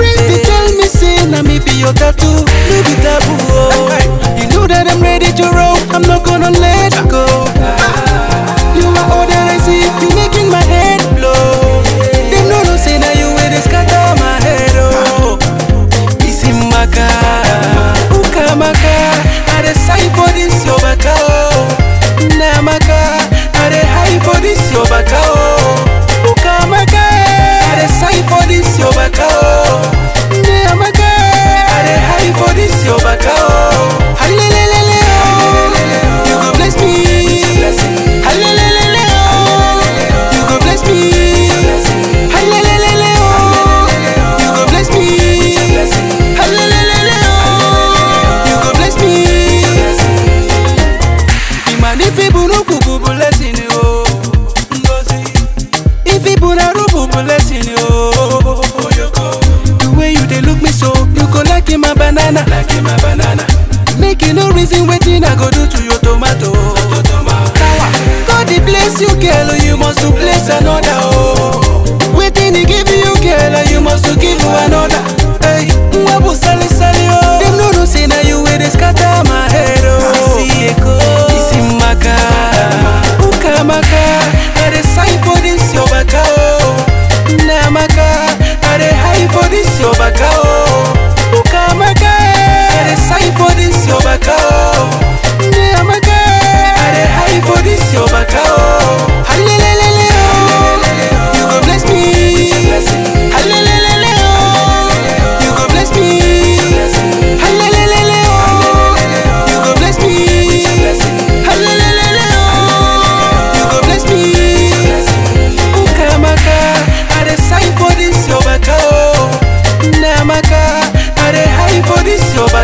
friends they tell me say na me be your tattoo, no be taboo. Oh. You know that I'm ready to roll, I'm not gonna let go. You are all that I see, you making my head blow. Them no no say na you way they scatter my head oh. Isimaka, ukamaka, I dey sigh for this your baka oh. Namaka, I dey high for this your baka oh. Ukamaka, I dey sigh for this your baka oh. Namaka, I dey high for this your baka oh. Halelelele oh, you go bless me. Halelelele oh, you go bless me. Halelelele oh, you go bless me. Halelelele oh, you go bless me. Imani fi bunu kuku blessing oh, Ngozi. If you na rubu blessing oh, The way you dey look me so, you go like my banana. Like my banana. Make you no reason wetin I go do to your tomato. God dey bless you, girl, you must to bless another. Oh, wetin he give you, girl, you must to give another. Hey, mwabu sali sali oh. Them no know say na you wey dey scatter my head oh. Sisi eko, isimaka, ukamaka, I dey sigh for this your baka oh. Namaka, I dey high for this your baka oh. Ukamaka, I dey sigh for this your baka oh. Namaka, I dey high for this your baka oh. Halelelele oh, you go bless me. Halelelele oh, you go bless me. Halelelele oh, you go bless me. Halelelele oh, you go bless me. Ukamaka, I dey sigh for this your baka oh. Namaka, I dey high for this your baka